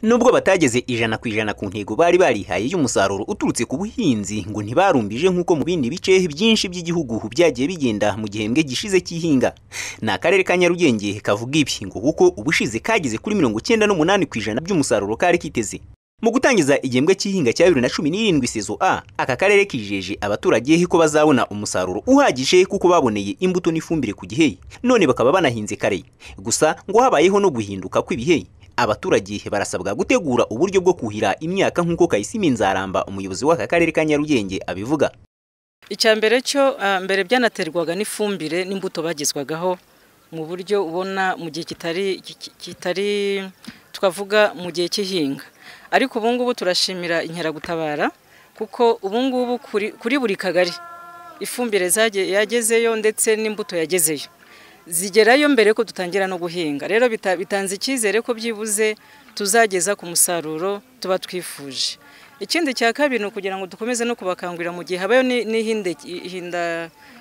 nubwo batageze ijana ku ijana ku ntego bari barihaye y'umusaruro uturutse ku buhinzi ngo ntibarumbije nk'uko mu bindi bice byinshi by'igihugu byagiye bigenda mu gihembwe gishize cy'ihinga ni akarere ka nyarugenge kavuga ibi ngo kuko ubushize kageze kuri mirongo icyenda n'umunani ku ijana by'umusaruro kari kiteze mu gutangiza igihembwe cy'ihinga cya bibiri na cumi n'irindwi sezo a aka karere kijeje abaturage ko bazabona umusaruro uhagije kuko baboneye imbuto n'ifumbire ku gihe none bakaba banahinze kare gusa ngo habayeho no guhinduka kw'ibihe abaturage barasabwa gutegura uburyo bwo kuhira imyaka nk'uko kayisimi nzaramba umuyobozi w'aka karere ka nyarugenge abivuga icya mbere cyo mbere byanaterwaga n'ifumbire n'imbuto bagezwagaho mu buryo ubona mu gihe kitari kitari twavuga mu gihe cy'ihinga ariko ubu ngubu turashimira inkeragutabara kuko ubu ngubu kuri buri kagari ifumbire yagezeyo ndetse n'imbuto yagezeyo zigerayo mbere ko dutangira no guhinga rero bitanze icyizere ko byibuze tuzageza ku musaruro tuba twifuje ikindi cya kabiri ni ukugira ngo dukomeze no kubakangurira mu gihe habayo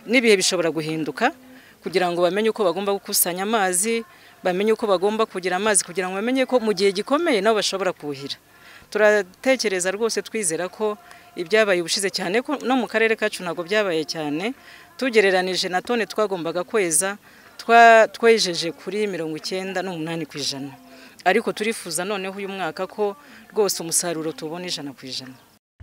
n'ibihe bishobora guhinduka kugira ngo bamenye uko bagomba gukusanya amazi bamenye uko bagomba kugira amazi kugira ngo bamenye ko mu gihe gikomeye nabo bashobora kuhira turatekereza rwose twizera ko ibyabaye ubushize cyane ko no mu karere kacu ntabwo byabaye cyane tugereranije na tone twagombaga kweza twejeje kuri mirongo icyenda n'umunani ku ijana ariko turifuza noneho uyu mwaka ko rwose umusaruro tubona ijana ku ijana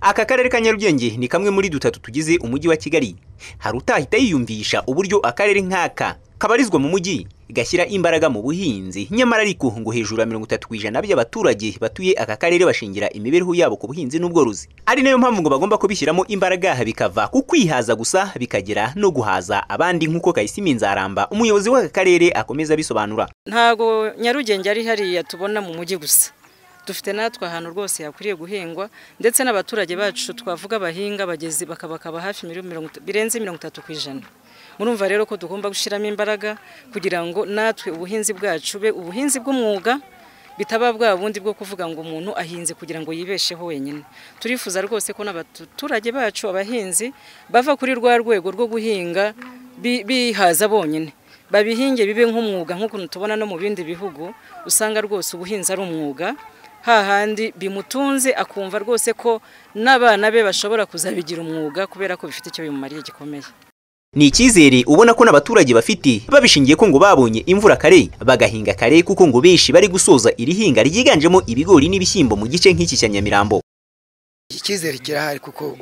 aka karere ka nyarugenge ni kamwe muri dutatu tugize umujyi wa kigali hari utahita yiyumvisha uburyo akarere nk'aka kabarizwa mu mujyi gashyira imbaraga mu buhinzi nyamara ariko ngo hejuru ya mirongo itatu ku ijana by'abaturage batuye aka karere bashingira imibereho yabo ku buhinzi n'ubworozi ari nayo mpamvu ngo bagomba kubishyiramo imbaraga bikava ku kwihaza gusa bikagera no guhaza abandi nk'uko kayisimi nzaramba umuyobozi w'aka karere akomeza abisobanura ntabwo nyarugenge ari hariya tubona mu mujyi gusa dufite natwe ahantu rwose yakwiriye guhingwa ndetse n'abaturage bacu twavuga abahinga bagezi bakabakaba hafi birenze mirongo itatu ku ijana murumva rero ko tugomba gushyiramo imbaraga kugira ngo natwe ubuhinzi bwacu be ubuhinzi bw'umwuga bitaba bwa bundi bwo kuvuga ngo umuntu ahinze kugira ngo yibesheho wenyine turifuza rwose ko n'abaturage bacu abahinzi bava kuri rwa rwego rwo guhinga bihaza bonyine babihinge bibe nk'umwuga nk'ukuntu tubona no mu bindi bihugu usanga rwose ubuhinzi ari umwuga hahandi bimutunze akumva rwose ko n'abana be bashobora kuzabigira umwuga kubera ko bifite icyo bimumariye gikomeye ni icyizere ubona ko n'abaturage bafite babishingiye ko ngo babonye imvura kare bagahinga kare kuko ngo benshi bari gusoza iri hinga ryiganjemo ibigori n'ibishyimbo mu gice nk'iki cya nyamirambo icyizere kirahari kuko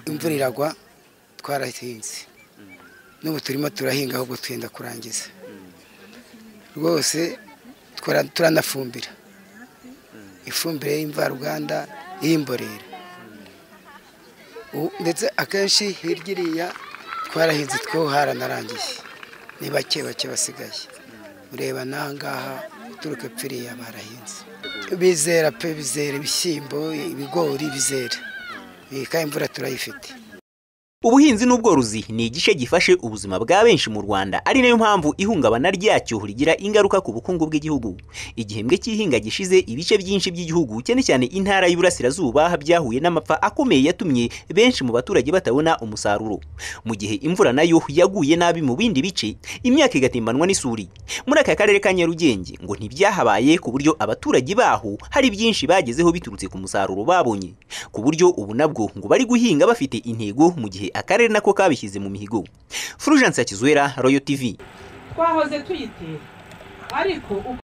imvura iragwa twarahinze n'ubu turimo turahinga ahubwo twenda kurangiza rwose turanafumbira ifumbire y'imvaruganda y'imborera ndetse akenshi hirya iriya twarahinze two haranarangiye ni bake bake basigaye ureba n'ahangaha uturuka epfiriya barahinze bizera pe bizera ibishyimbo ibigori bizera iyi kandi imvura turayifite ubuhinzi n'ubworozi ni igice gifashe ubuzima bwa benshi mu rwanda ari nayo mpamvu ihungabana ryacyo rigira ingaruka ku bukungu bw'igihugu igihembwe cy'ihinga gishize ibice byinshi by'igihugu cyane cyane intara y'uburasirazuba byahuye n'amapfa akomeye yatumye benshi mu baturage batabona umusaruro mu gihe imvura nayo yaguye nabi mu bindi bice imyaka igatimbanwa n'isuri muri aka karere ka nyarugenge ngo ntibyahabaye ku buryo abaturage baho hari byinshi bagezeho biturutse ku musaruro babonye ku buryo ubu nabwo ngo bari guhinga bafite intego mu gihe akarere nako kabishyize mu mihigo furujanse ya kizwera royo tivi twahoze tuyitera ariko